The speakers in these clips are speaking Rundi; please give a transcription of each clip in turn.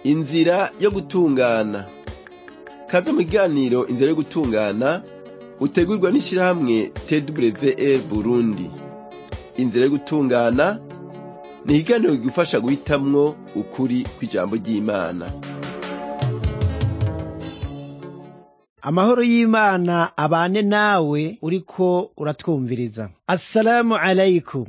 inzira yo gutungana kaze mu kiganiro inzira yo gutungana utegurwa n'ishirahamwe twr burundi inzira yo gutungana ni ikiganiro kigufasha guhitamwo ukuri kw'ijambo ry'imana amahoro y'imana abane nawe uriko uratwumviriza assalamu alaikum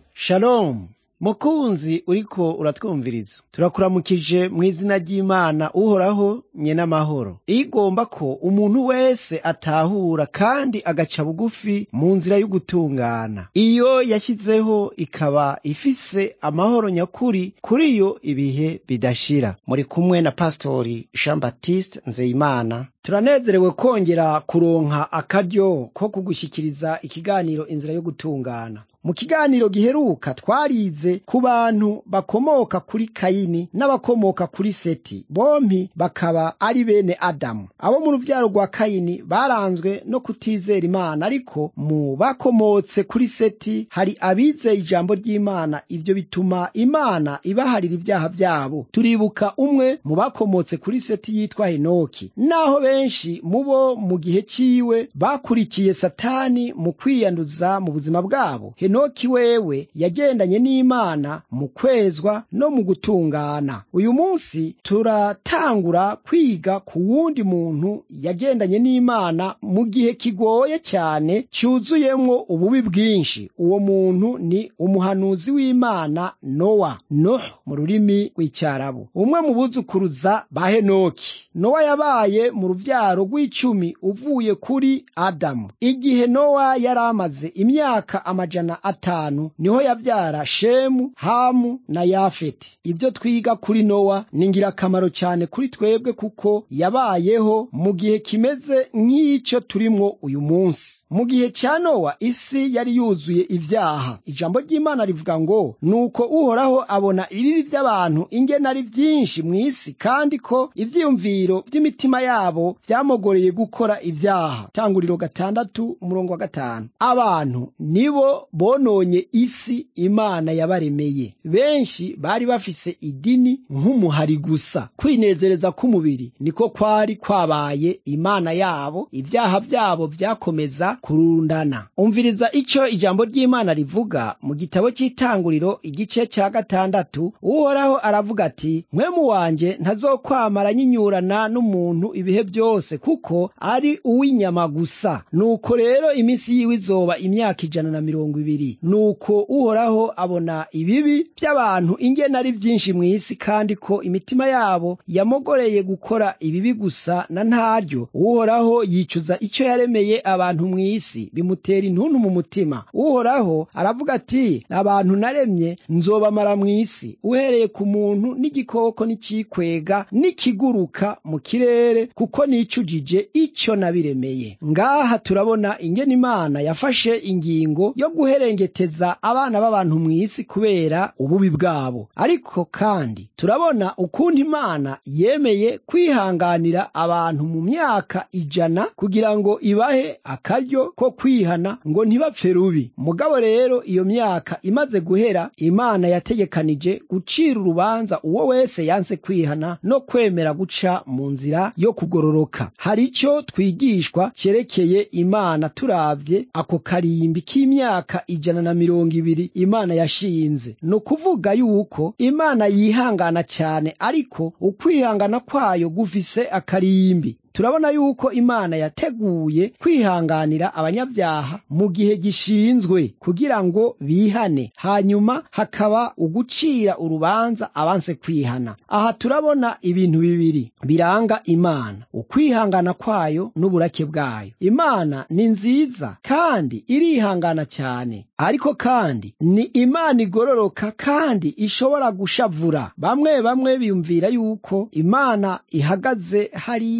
shalom mukunzi uriko uratwumviriza turakuramukije mu izina ry'imana uhoraho nye n'amahoro igomba ko umuntu wese atahura kandi agaca bugufi mu nzira y'ugutungana iyo yashyizeho ikaba ifise amahoro nyakuri kuri yo ibihe bidashira muri kumwe na pastori jean baptiste nzeyimana turanezerewe kongera kuronka akaryo ko kugushyikiriza ikiganiro inzira yo gutungana mu kiganiro giheruka twarize ku bantu bakomoka kuri kayini n'abakomoka kuri seti bompi bakaba ari bene adamu abo mu ruvyaro rwa kayini baranzwe no kutizera imana ariko mu bakomotse kuri seti hari abizeye ijambo ry'imana ivyo bituma imana ibaharira ivyaha vyabo turibuka umwe mu bakomotse kuri seti yitwa henoki naho benshi mu bo mu gihe ciwe bakurikiye satani mu kwiyanduza mu buzima bwabo henoki wewe yagendanye n'imana mu kwezwa no mu gutungana uyu munsi turatangura kwiga ku wundi muntu yagendanye n'imana mu gihe kigoye cyane cyuzuyemwo ububi bwinshi uwo muntu ni umuhanuzi w'imana nowa noh mu rurimi rw'icyarabu umwe mu buzukuruza ba henoki nowa yabaye mu ruvyaro rw'icumi uvuye kuri adamu igihe nowa yari amaze imyaka amajana atanu niho yavyara shemu hamu na yafeti ibyo twiga kuri nowa ni ngirakamaro cyane kuri twebwe kuko yabayeho mu gihe kimeze nk'icyo turimwo uyu munsi mu gihe cya nowa isi yari yuzuye ibyaha ijambo ry'imana rivuga ngo nuko uhoraho abona ibibi by'abantu ingene ari byinshi mu isi kandi ko ivyiyumviro vy'imitima yabo vyamogoreye gukora ibyaha tanguriro gatandatu umurongo wa gatanu abantu nibo bononye isi imana yabaremeye benshi bari bafise idini nk'umuhari gusa kwinezereza k'umubiri niko kwari kwabaye imana yabo ibyaha byabo byakomeza kurundana umviriza icyo ijambo ry'imana rivuga mu gitabo cy'itanguriro igice cya gatandatu uhoraho aravuga ati mwemu wanjye ntazokwamara nyinyurana n'umuntu ibihe byose kuko ari uw'inyama gusa nuko rero iminsi yiwe izoba imyaka ijana na mirongo ibiri nuko uhoraho abona ibibi by'abantu ingene ari byinshi mu isi kandi ko imitima yabo yamogoreye gukora ibibi gusa na ntaryo uhoraho yicuza icyo yaremeye abantu mu isi bimutera intuntu mu mutima uhoraho aravuga ati abantu naremye nzobamara mu isi uhereye ku muntu n'igikoko n'icikwega n'ikiguruka mu kirere kuko nicujije icyo nabiremeye ngaha turabona ingene imana yafashe ingingo yo guherengeteza abana b'abantu mu isi kubera ububi bwabo ariko kandi turabona ukundi imana yemeye kwihanganira abantu mu myaka ijana kugira ngo ibahe akaryo ko kwihana ngo ntibapfe rubi mugabo rero iyo myaka imaze guhera imana yategekanije gucira urubanza uwo wese yanse kwihana no kwemera guca mu nzira yo kugororoka hari icyo twigishwa cyerekeye imana turavye ako karimbi k'imyaka ijana na mirongo ibiri imana yashinze ni ukuvuga yuko imana yihangana cyane ariko ukwihangana kwayo gufise akarimbi turabona yuko imana yateguye kwihanganira abanyabyaha mu gihe gishinzwe kugira ngo bihane hanyuma hakaba ugucira urubanza abanse kwihana aha turabona ibintu bibiri biranga imana ukwihangana kwayo n'uburake bwayo imana ni nziza kandi irihangana cyane ariko kandi ni imana igororoka kandi ishobora gushavura bamwe bamwe biyumvira yuko imana ihagaze hariya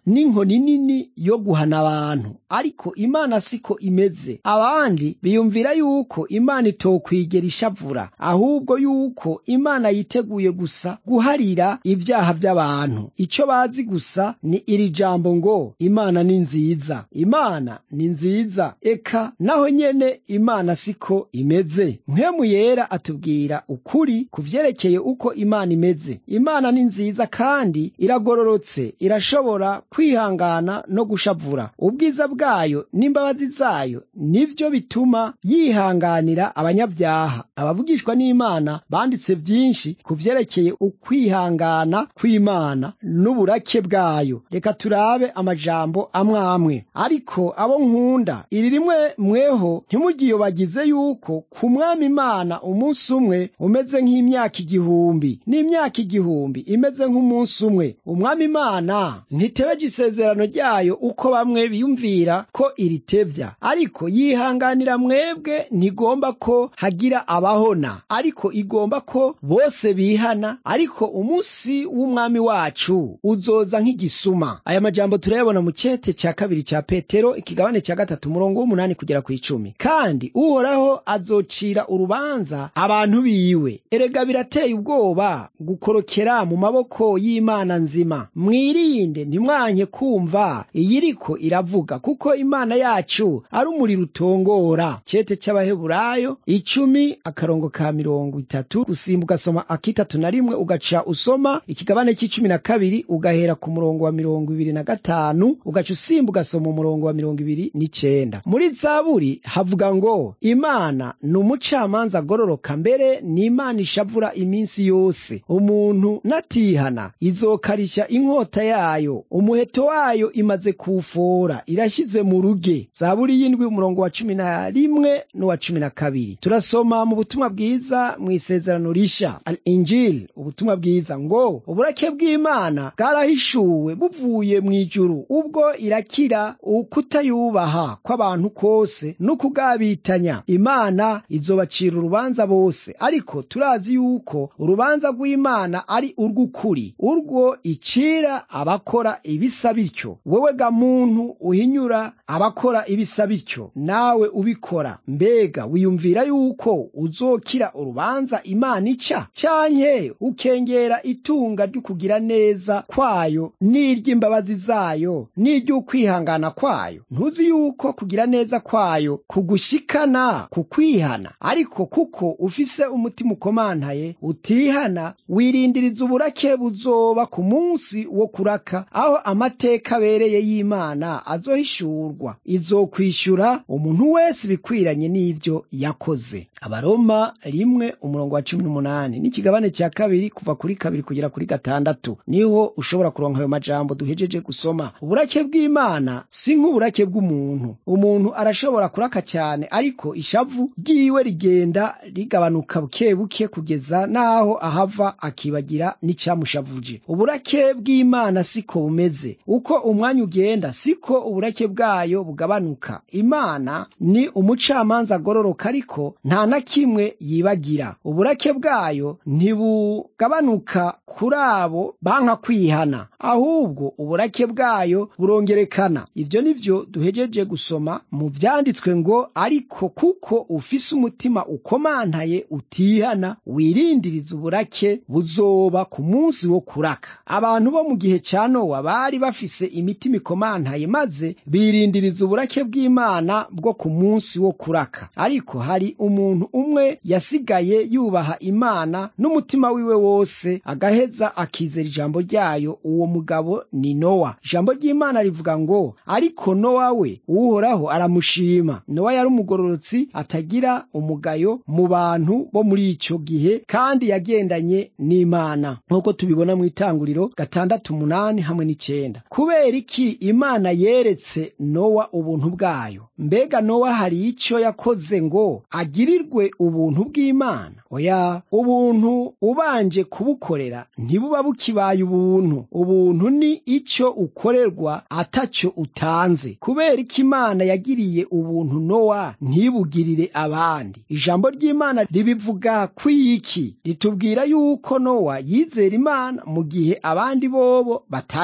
n'inkoni nini yo guhana abantu ariko imana siko imeze abandi biyumvira yuko imana itokwigera ishavura ahubwo yuko imana yiteguye gusa guharira ibyaha by'abantu icyo bazi gusa ni iri jambo ngo imana ni nziza imana ni nziza eka naho nyene imana siko imeze mpemu yera atubwira ukuri ku vyerekeye uko imana imeze imana ni nziza kandi iragororotse irashobora kwihangana no gushavura ubwiza bwayo n'imbabazi zayo nivyo bituma yihanganira abanyabyaha abavugishwa n'imana banditse vyinshi ku vyerekeye ukwihangana kw'imana n'uburake bwayo reka turabe amajambo amwe amwe ariko abo nkunda iri rimwe mweho ntimugiyobagize yuko ku mwami imana umunsi umwe umeze nk'imyaka igihumbi n'imyaka igihumbi imeze nk'umunsi umwe umwami imana ntitebeje isezerano ryayo uko bamwe biyumvira ko iritevya ariko yihanganira mwebwe ntigomba ko hagira abahona ariko igomba ko bose bihana ariko umunsi w'umwami wacu uzoza nk'igisuma aya majambo turayabona mu cete cya kabiri cya petero ikigabane cya gatatu umurongo w'umunani kugera ku icumi kandi uhoraho azocira urubanza abantu biwe erega birateye ubwoba gukorokera mu maboko y'imana nzima mwirinde ntimwanke kumva iyiriko iravuga kuko imana yacu ari umuriro utongora cete cy'abaheburayo icumi akarongo ka mirongo itatu gusimba ugasoma akitatu na rimwe ugaca usoma ikigabane cy'icumi na kabiri ugahera ku murongo wa mirongo ibiri na gatanu ugaca usimba ugasoma umurongo wa mirongo ibiri n'icenda muri zaburi havuga ngo imana ni umucamanza agororoka mbere ni imana ishavura iminsi yose umuntu natihana izokarishya inkota yayo umuheto wayo imaze kuwufora irashyize mu ruge zaburi y'indwi umurongo wa cumi na rimwe n'uwa cumi na kabiri turasoma mu butumwa bwiza mu isezerano rishya al injili ubutumwa bwiza ngo uburake bw'imana bwarahishuwe buvuye mu ijuru ubwo irakira ukutayubaha kw'abantu kose n'ukugabitanya imana izobacira urubanza bose ariko turazi yuko urubanza rw'imana ari urw'ukuri urwo icira abakora ibisa bityo wewe ga muntu uhinyura abakora ibisa bityo nawe ubikora mbega wiyumvira yuko uzokira urubanza imana ica cyanke ukengera itunga ry'ukugira neza kwayo n'iry'imbabazi zayo n'iry'ukwihangana kwayo ntuzi yuko kugira neza kwayo kugushikana ku kwihana ariko kuko ufise umutima ukomantaye utihana wirindiriza uburake buzoba ku munsi wo kuraka aho amateka abereye y'imana azohishurwa izokwishura umuntu wese ibikwiranye n'ibyo yakoze abaroma rimwe umurongo wa cumi n'umunani n'ikigabane cya kabiri kuva kuri kabiri kugera kuri gatandatu niho ushobora kuronka ayo majambo duhejeje gusoma uburake bw'imana si nk'uburake bw'umuntu umuntu arashobora kuraka cyane ariko ishavu ryiwe rigenda rigabanuka buke buke kugeza n'aho ahava akibagira n'icyamushavuje uburake bw'imana siko bumeze uko umwanya ugenda siko uburake bwayo bugabanuka imana ni umucamanza agororoka ariko nta na kimwe yibagira uburake bwayo ntibugabanuka kuri abo banka kwihana ahubwo uburake bwayo burongerekana ibyo ni byo duhejeje gusoma mu byanditswe ngo ariko kuko ufise umutima ukomantaye utihana wirindiriza uburake buzoba ku munsi wo kuraka abantu bo mu gihe cya nowa bari bafise imitima ikomantaye maze birindiriza uburake bw'imana bwo ku munsi wo kuraka ariko hari umuntu umwe yasigaye yubaha imana n'umutima wiwe wose agaheza akizera ijambo ryayo uwo mugabo ni nowa ijambo ry'imana rivuga ngo ariko nowa we uhoraho aramushima nowa yari umugororotsi atagira umugayo mu bantu bo muri icyo gihe kandi yagendanye n'imana nk'uko tubibona mu itanguriro gatandatu umunani hamwe n'icyenda kubera iki imana yeretse nowa ubuntu bwayo mbega nowa hari icyo yakoze ngo agirirwe ubuntu bw'imana oya ubuntu ubanje kubukorera ntibuba bukibaye ubuntu ubuntu ni icyo ukorerwa atacyo utanze kubera ko imana yagiriye ubuntu nowa ntibugirire abandi ijambo ry'imana ribivuga kw'iki ritubwira yuko nowa yizera imana mu gihe abandi bobo batayizeye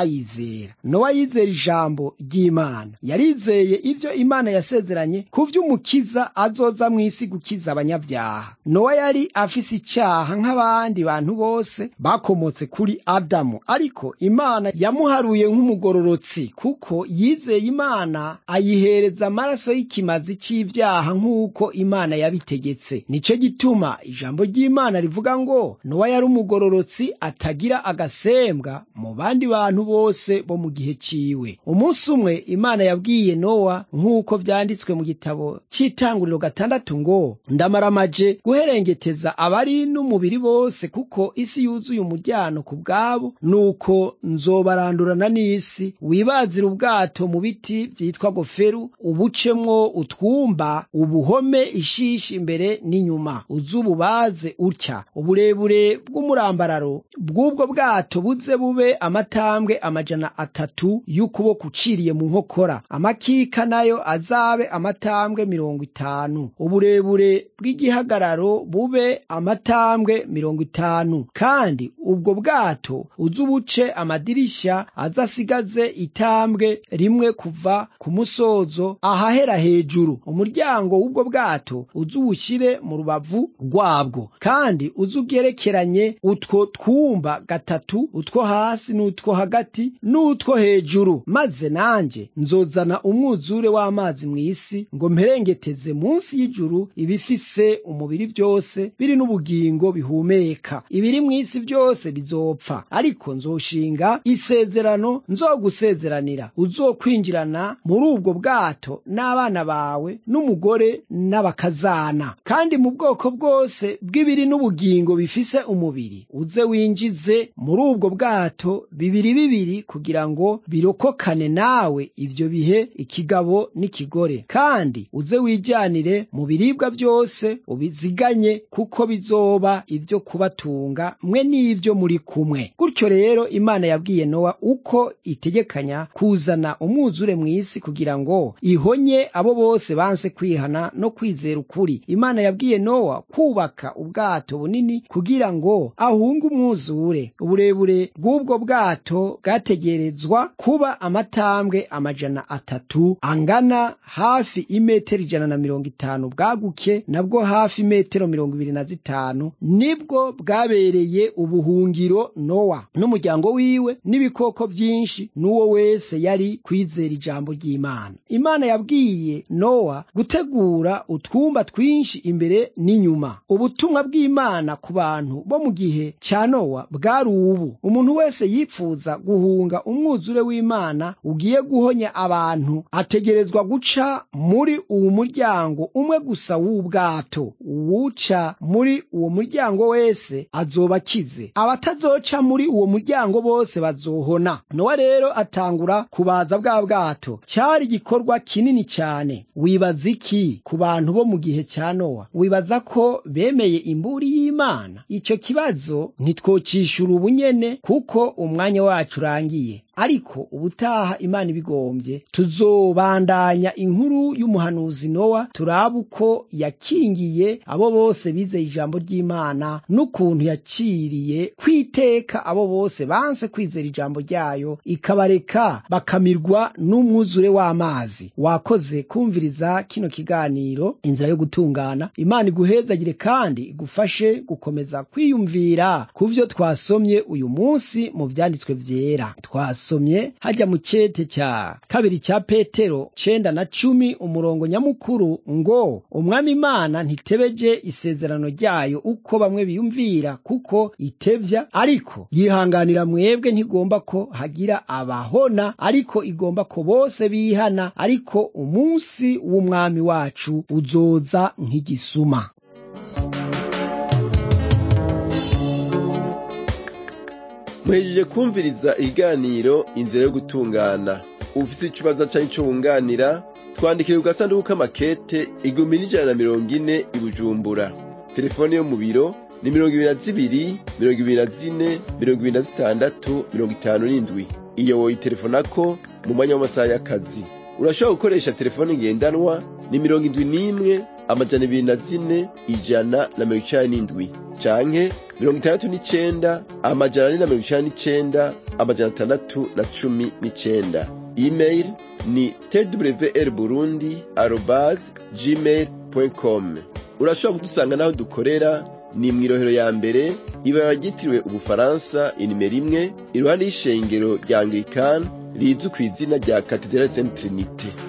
kwizera nowa yizera ijambo ry'imana yarizeye ivyo imana yasezeranye ku vy'umukiza azoza mw'isi gukiza abanyabyaha nowa yari afise icyaha nk'abandi bantu bose bakomotse kuri adamu ariko imana yamuharuye nk'umugororotsi kuko yizeye imana ayihereza amaraso y'ikimazi c'ivyaha nk'uko imana yabitegetse nico gituma ijambo ry'imana rivuga ngo nowa yari umugororotsi atagira agasembwa mu bandi bantu bose bo mu gihe ciwe umunsi umwe imana yabwiye nowa nk'uko vyanditswe mu gitabo c'itanguriro gatandatu ngo ndamaramaje guherengeteza abari n'umubiri bose kuko isi yuzuye umuryango ku bwabo nuko nzobarandurana n'isi wibazira ubwato mu biti vyitwa goferu ubucemwo utwumba ubuhome ishishi imbere n'inyuma uzububaze utya uburebure bw'umurambararo bw'ubwo bwato buze bube amatambwe amajana atatu y'ukuboko uciriye mu nkokora amakika nayo azabe amatambwe mirongo itanu uburebure bw'igihagararo bube amatambwe mirongo itanu kandi ubwo bwato uzubuce amadirisha azasigaze itambwe rimwe kuva ku musozo ahahera hejuru umuryango w'ubwo bwato uzuwushyire mu rubavu rwabwo kandi uzugerekeranye utwo twumba gatatu utwo hasi n'utwo hagati n'utwo hejuru maze nanjye nzozana umwuzure w'amazi mu isi ngo mperengeteze munsi y'ijuru ibifise umubiri byose biri n'ubugingo bihumeka ibiri mu isi byose bizopfa ariko nzoshinga isezerano nzogusezeranira uzokwinjirana muri ubwo bwato n'abana bawe n'umugore n'abakazana kandi mu bwoko bwose bw'ibiri n'ubugingo bifise umubiri uze winjize muri ubwo bwato bibiri bibiri kugira ngo birokokane nawe ivyo bihe ikigabo n'ikigore kandi uze wijyanire mu biribwa byose ubiziganye kuko bizoba ivyo kubatunga mwe n'ivyo muri kumwe gutyo rero imana yabwiye nowa uko itegekanya kuzana umwuzure mu isi kugira ngo ihonye abo bose banse kwihana no kwizera ukuri imana yabwiye nowa kubaka ubwato bunini kugira ngo ahunge umwuzure uburebure bw'ubwo bwato bwategerezwa kuba amatambwe amajana atatu angana hafi imetero ijana na mirongo itanu bwaguke nabwo hafi imetero mirongo ibiri na zitanu nibwo bwabereye ubuhungiro nowa n'umuryango wiwe n'ibikoko byinshi n'uwo wese yari kwizera ijambo ry'imana imana yabwiye nowa gutegura utwumba twinshi imbere n'inyuma ubutumwa bw'imana ku bantu bo mu gihe cya nowa bwari ubu umuntu wese yipfuza guhunga umwuzure w'imana ugiye guhonya abantu ategerezwa guca muri uwo muryango umwe gusa w'ubwato uwuca muri uwo muryango wese azoba akize abatazoca muri uwo muryango bose bazohona nowa rero atangura kubaza bwa bwato cyari igikorwa kinini cyane wibaza iki ku bantu bo mu gihe cya nowa wibaza ko bemeye imburi y'imana icyo kibazo ntitwocishura ubunyene kuko umwanya wacu urangiye ariko ubutaha imana ibigombye tuzobandanya inkuru y'umuhanuzi nowa turaba uko yakingiye abo bose bizeye ijambo ry'imana n'ukuntu yaciriye kwiteka abo bose banse kwizera ijambo ryayo ikabareka bakamirwa n'umwuzure w'amazi wakoze kumviriza kino kiganiro inzira yo gutungana imana iguhezagire kandi igufashe gukomeza kwiyumvira ku byo twasomye uyu munsi mu byanditswe byera twasomye hajya mu cyete cya kabiri cya petero cenda na cumi umurongo nyamukuru ngo umwami imana ntitebeje isezerano ryayo uko bamwe biyumvira kuko itevya ariko yihanganira mwebwe ntigomba ko hagira abahona ariko igomba ko bose bihana ariko umunsi w'umwami wacu uzoza nk'igisuma muhejeje kumviriza ikiganiro inzira yo gutungana ufite ikibazo cyangwa icyo wunganira twandikire ku gasanduku k'amakete igihumbi n'ijana na mirongo ine i bujumbura telefone yo mu biro ni mirongo ibiri na zibiri mirongo ibiri na zine mirongo ibiri na zitandatu mirongo itanu n'indwi iyo woyitelefonako mu mwanya w'amasaha y'akazi urashobora gukoresha telefone ngendanwa ni mirongo indwi n'imwe amajana ibiri na zine ijana na mirongo icenda n'indwi canke mirongo itandatu n'icenda amajana ane na mirongo icenda n'icenda amajana atandatu na cumi n'icenda email ni twr burundi arobase gmail com urashobora kudusanga n'aho dukorera ni mw'irohero ya mbere ibara ryitiriwe ubufaransa inimero imwe iruhande y'ishengero rya anglikani rizwi ku izina rya katedrali saint trinite